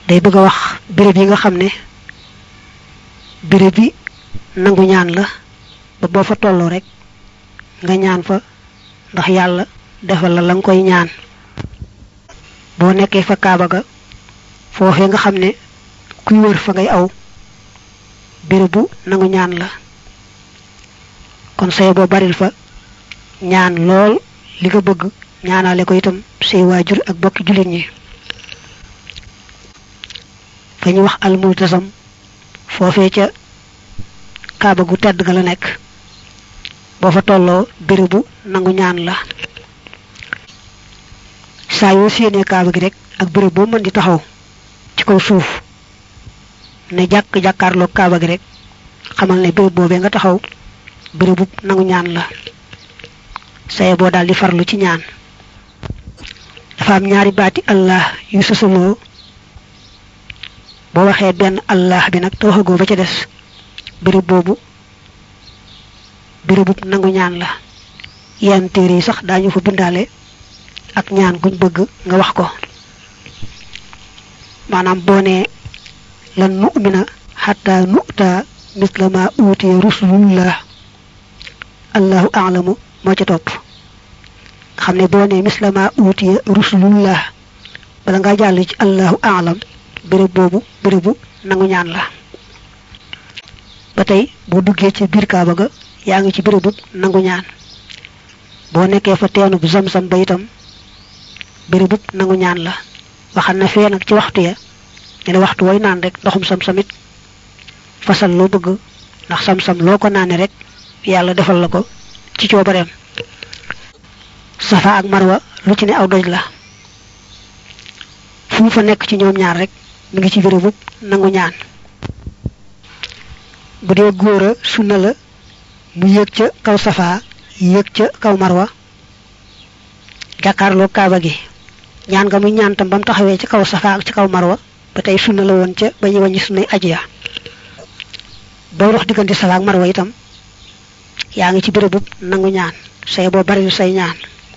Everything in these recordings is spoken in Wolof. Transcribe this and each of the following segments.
day bëgg a wax béréb yi nga xam ne béréb bi nangu ñaan la ba boo fa tolloo rek nga ñaan fa ndax yàlla defal la la nga koy ñaan boo nekkee fa kaaba ga foofee nga xam ne kuy wër fa ngay aw béréb bu nangu ñaan la kon say boo baril fa ñaan lool li nga bëgg ñaanale ko itam say waajur ak bokki jullit ñi fa ñu wax almultasam foofee ca kaaba gu tedd ga la nekk boo fa tolloo bérébu nangu ñaan la saa yoo séenee kaaba gi rek ak béréb boo mën di taxaw ci kaw suuf ne jàkk jàkkaarloo kaaba gi rek xamal ne béréb boobee nga taxaw bérébu nangu ñaan la saye boo daal di farlu ci ñaan dafa am ñaari baati allah yu sosaloo boo waxee benn allah bi nag te waxagoo ba ca des béréb boobu bérébu nangu ñaan la yenn téere yi sax daañu fa bindaale ak ñaan guñ bëgg nga wax ko maanaam boo nee lan nu'mina xatta nu'ta misla ma uutiya rusulullah allahu a'lamu moo ca topp nga xam ne boo nee misla ma uutiya rusulullah bala nga jàll ci allahu a'lam béréb boobu bérébu nangu ñaan la ba tey boo duggee ci biir kaaba ga yaa ngi ci bérébu nangu ñaan boo nekkee fa teenub zam-zam ba itam bérébu nangu ñaan la waxal na fee nag ci waxtu ya ne la waxtu way naan rek ndoxum sam-samit fasal loo bëgg ndax sam-sam loo ko naane rek yàlla defal la ko ci coobareem safa ak marwa lu ci ne aw doj la fu mu fa nekk ci ñoom ñaar rek mi ngi ci bérébu nangu ñaan bu dee góor a sunna la mu yéeg ca kaw safa yéeg ca kaw marwa jàkkaarloo kaaba gi ñaan nga muy ñaan tam ba mu taxawee ci kaw safa ak ci kaw marwa ba tey sunna la woon ca ba ñu wàññi sunnay aj ya booy dox diggante safa ak marwa itam yaa ngi ci bérébu nangu ñaan say boo bari say ñaan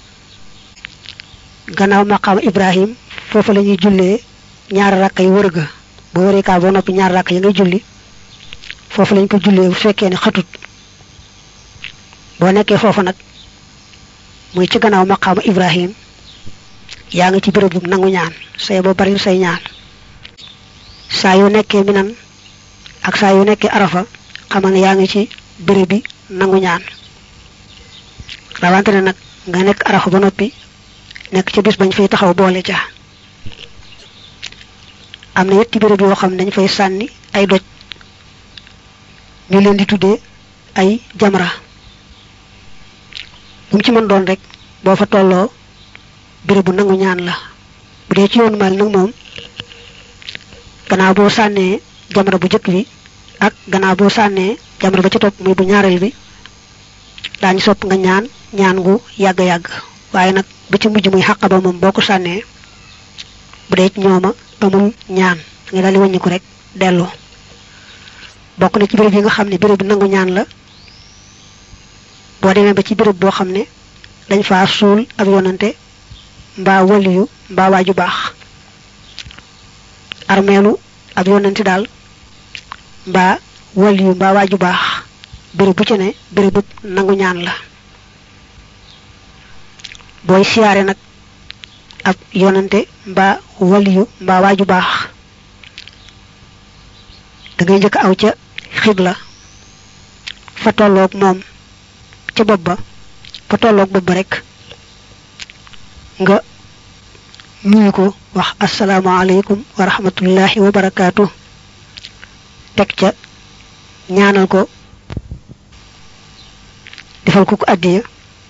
gannaaw maqaam ibrahim foofu la ñuy jullee ñaari rakk yi wër ga boo wëree kaa boo noppi ñaari rakk yi ngay julli foofu lañ ko jullee bu fekkee ne xatut boo nekkee foofu nag muy ci gannaaw maqaam ibrahim yaa ngi ci béréb bu nangu ñaan say boo bari say ñaan saa yu nekkee minan ak saa yu nekkee arafa xamal ne yaa ngi ci béréb bi nangu ñaan rawante ne nag nga nekk arafa ba noppi nekk ca bis bañ fay taxaw boole ca am na yetti béréb yoo xam ne dañ fay sànni ay doj ñu leen di tuddee ay jamra bu mu ci mën doon rek boo fa tolloo béréb bu nangu ñaan la bu dee ci yoonu mal nag moom gannaaw boo sànnee jamra bu jëkk bi ak gannaaw boo sànnee jamra ba ca topp muy bu ñaareel bi daañu sopp nga ñaan ñaan gu yàgg-yàgg waaye nag ba ci mujj muy xàq ba moom boo ko sànnee bu dee ci ñooma amul ñaan nga daal di wàññiku rek dellu bokk na ci béréb yi nga xam ne béréb bi nangu ñaan la boo demee ba ci béréb boo xam ne dañ faa suul ab yonante mbaa waliyu mbaa waaju baax armeelu ab yonante daal mbaa waliyu mbaa waaju baax béréb bu ci ne béréb bu nangu ñaan la booy siyaare nag ab yonante mbaa waliyu mbaa waaju baax da ngay njëkk aw ca xibla fa tolloog moom ca bopp ba fa tolloog bopp ba rek nga nuyu ko wax asalaamaaleykum wa rahmatullahi wa barakaatu teg ca ñaanal ko defal ko ko addiya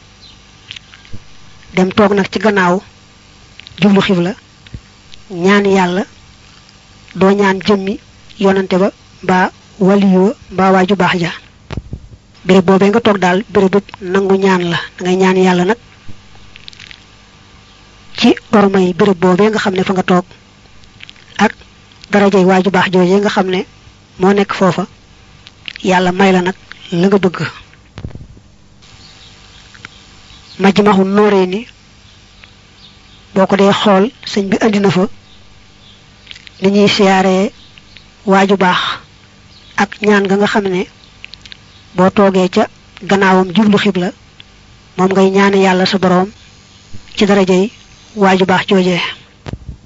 dem toog nag ci gannaaw jublu xibla ñaan yàlla doo ñaan jëmmi yonante ba mbaa waliyu mbaa waaju baax ja béréb boobee nga toog daal béréb bu nangu ñaan la da ngay ñaan yàlla nag ci ormay béréb boobee nga xam ne fa nga toog ak darajay waaju baax joojee nga xam ne moo nekk foofa yàlla may la nag la nga bëgg majmaxu nooree ni boo ko dee xool sëñ bi andi na fa ni ñuy siyaaree waaju baax ak ñaan nga nga xam ne boo toogee ca gannaawam jublu xibla moom ngay ñaane yàlla sa boroom ci darajay waaju baax joojee